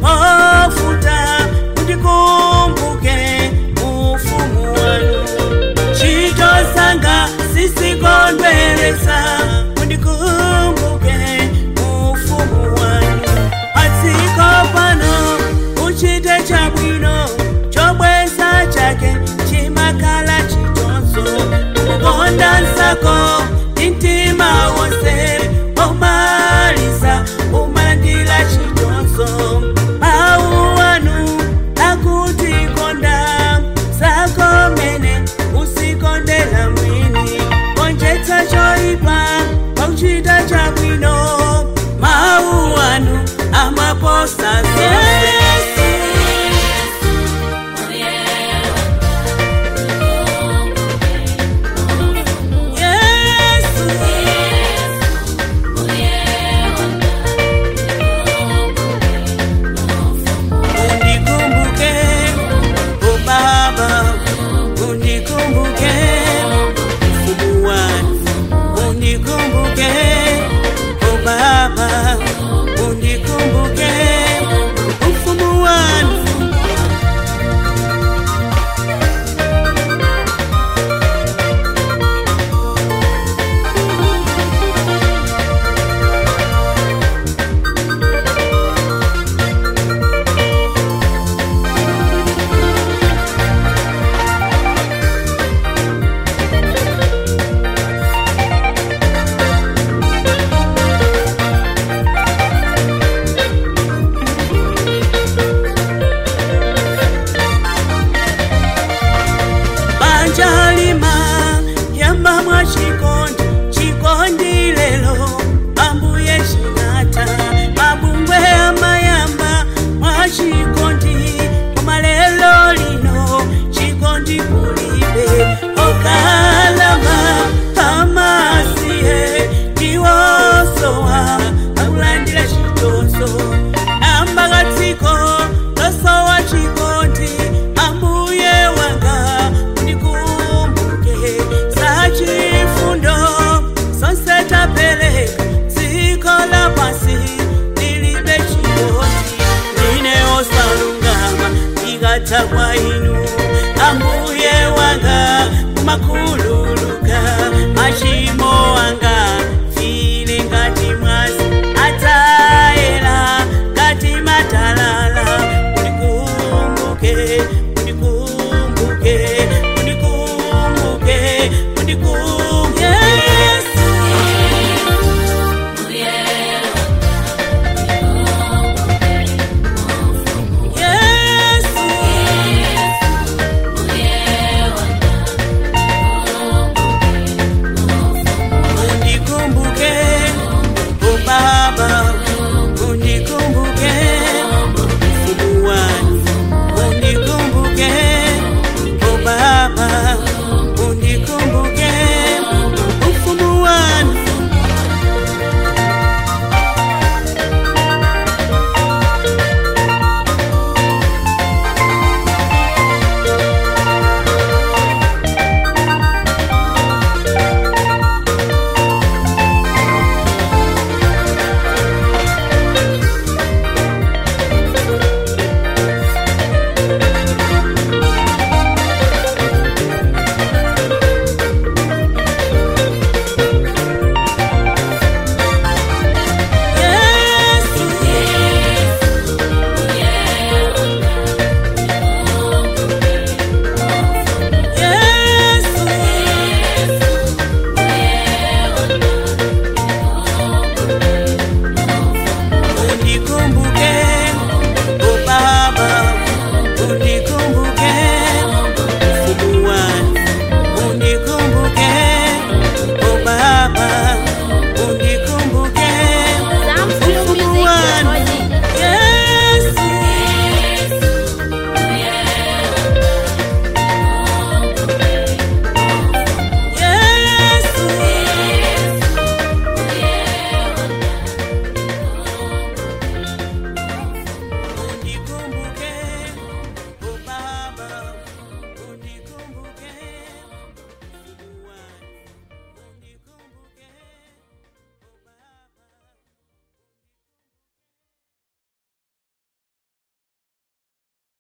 mofuta mundikumbuke ufumu wanu chitosanga sisikondweresa mundikumbuke ufumu wanu atsiko pano uchite chabwino chobwesa chake chimakhala chitonzo kukonda nsako mtima wonse omaliza umalandira chitonzo mawu anu akuti konda sakomene usikondela mwini konjetsa choipa pauchita chabwino mawu anu amaposa zonse Yesu, unikumbuke o Baba, unikumbuke mfumu wangu, unikumbuke o Baba, unikumbuke mfumu wangu. banja lima yamba mwa chikondi chikondi lelo ambuye chinata mabungwe amayamba mwa chikondi koma lelo lino chikondi kulibe okalama amasiye tiwosowa akulandira chitonzo ambakatsiko losowa chikondi ambuye wanga unikumbuke sachifundo sonse tapeleka dziko la pasi lilibe chikondi ine osalungama ikatha kwa inu ambuye wanga makhululuka machimo anga file ngati mwazi atayela ngati matalala unikumbuke unikumbuke unikumbuke unikumbuke